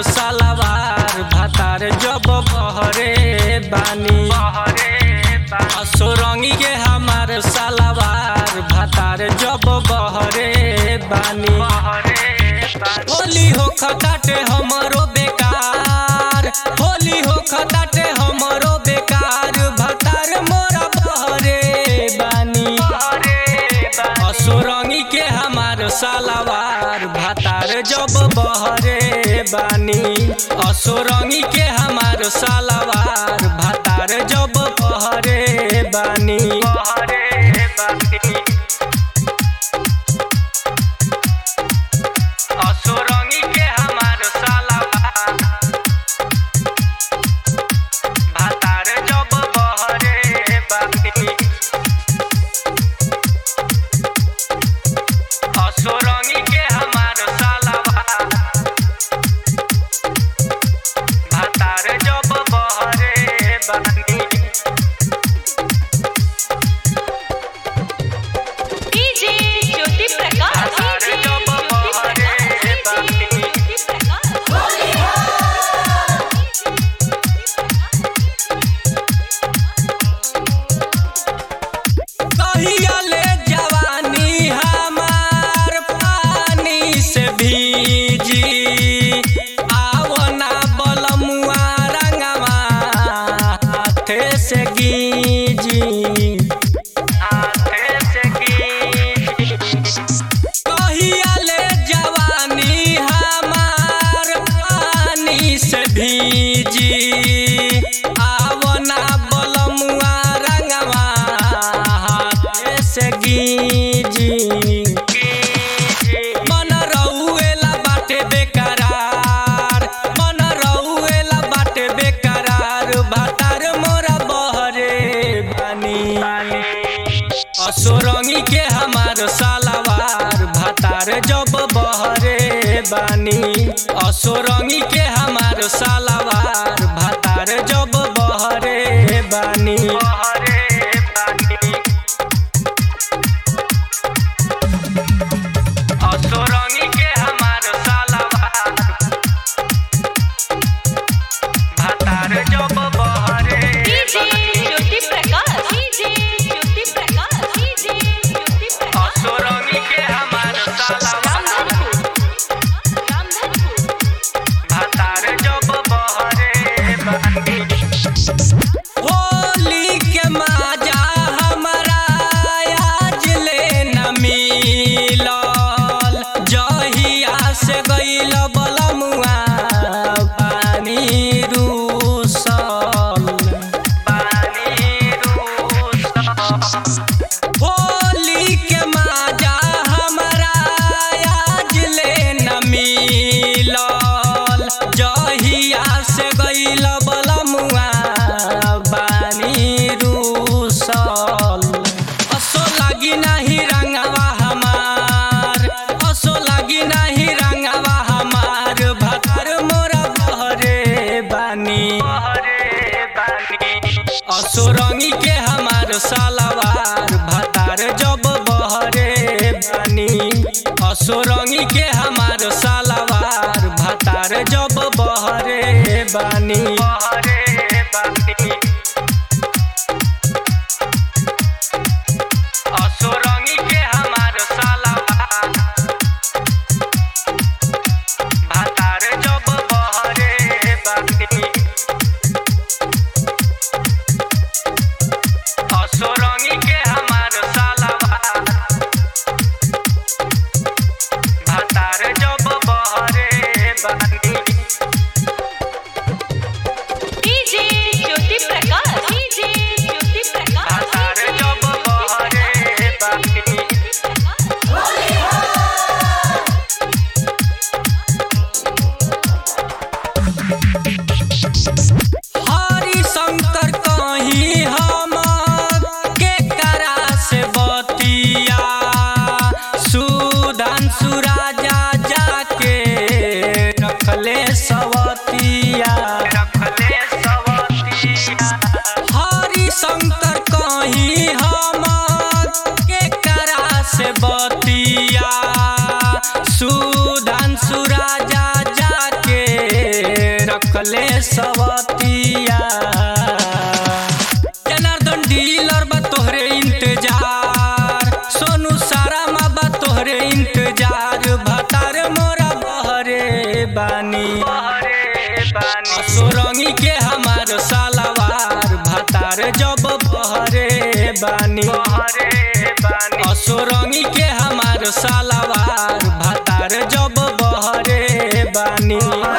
हमार सालावार भातार जब बहरे बानी असुरंगी के हमार सालावार भातार जब बहरे बानी होली हो खटाटे हमरो बेकार होली हो खटाटे हमरो बेकार भातार मोरा बहरे बानी असुरंगी के हमार सालावार भातार जब बहरे बानी असुरंगी के हमार सालावार भातार जब बहरे बानी असुरंगी के हमार सालावार भातार जब बहरे बानी असुरंगी के हमार सालावार भातार जब बहरे बानी डीजे ज्योति प्रकाश अरे डीजे जब ज्योति बहरे प्रकाश बानी। ज्योति प्रकाश कहिया ले जवानी हमार पानी से भीजी आवना बलमुआ रंगवा हाथे से गीजी हाथे से गीजी कहिया ले जवानी हमार पानी से भीजी आवना बलमुआ रंगवा हाथे से गीजी मन रहुएला बाटे बेकरार मन रहुएला बाटे बेकरार भातार मोरा बहरे बानी असुरंगी के हमार सालावार भातार जब बहरे बानी असुरंगी के हमार सालावार भातार जब बहरे बानी असुरंगी के हमार सालावार भातार जब बहरे DJ Jyoti Prakash DJ Jyoti Prakash DJ Jyoti Prakash असुरंगी के हमार सालावार रामधनपुर रामधनपुर भातार जब बहरे बानी होली के माजा हमरा आज ले न मिलल जहिया से गइल बलमुआ पानी रूसल पानी रूसल होली के माजा हमरा आज ले न मिलल जहिया से गइल बलमुआ बानी रूसल असो लागी नाही रंगवा हमार असो लागी नाही रंगवा हमार भतर मोरा बहरे बानी असो रंगी के हमार सालावार भातार जब बहरे बानी असो रंगी के हमार सालावार भातार जब बहरे बानी असो रंगी के हमार सालावार भातार जब बहरे बानी असुरंगी के हमार सालावार भातार जब बहरे बानी डीजे ज्योति प्रकाश डीजे ज्योति प्रकाश भातार जब बहरे बानी हरि शंकर कहीं हम के करा से बतिया सुधांशु राजा जाके रखले सवतिया जनार्दन डीलर बा तोहरे इंतजार सोनू सारा मा बा तोहरे इंतजार भतार मोरा बहरे बानी सोरंगी के हमार सालावार भतार जब बहरे बानी असोरंगी के हमार सालावार भतार जब बहरे बानी